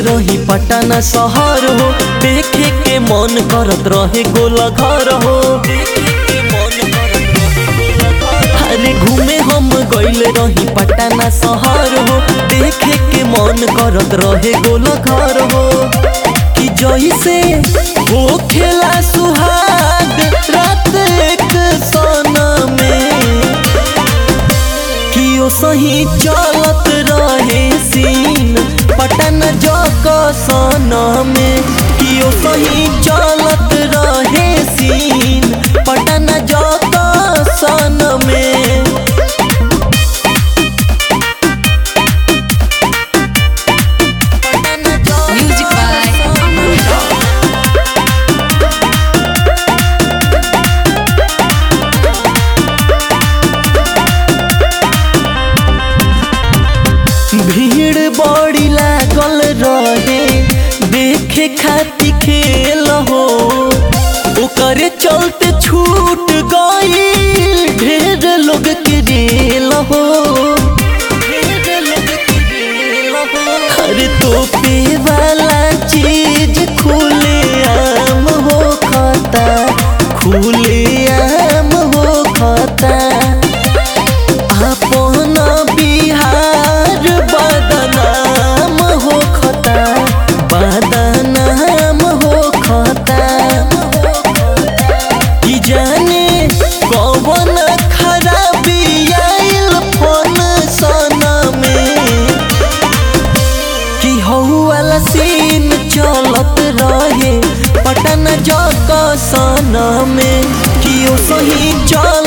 रही पटना शहर हो देखे के मन करत रहे गोला घर हो अरे घूमे हम गइल रही पटना शहर हो देखे के मन करत रहे गोला घर हो कि जैसे हो खेला सुहाग रात एक सोना में कि ओ सही चलत रहे सीन पटन जक सन में कि ओ सही चलत रहे सीन पटन जक सन में Music by Aman Rock. भीड़ बड़ी लागल रहे देखे खाती खेल हो ओकरे चलते छूट गई ढेर लोग के रेल हो हर तोपे वाला चीज खुले आम हो खाता खुले आम हो खाता अपन बिहार बदनाम हो खता बदनाम हो खता कि जाने कौन खराबी आइल फोन सना में कि हौ वाला सीन चलत रहे पटन जक सन में कि ओ सही चल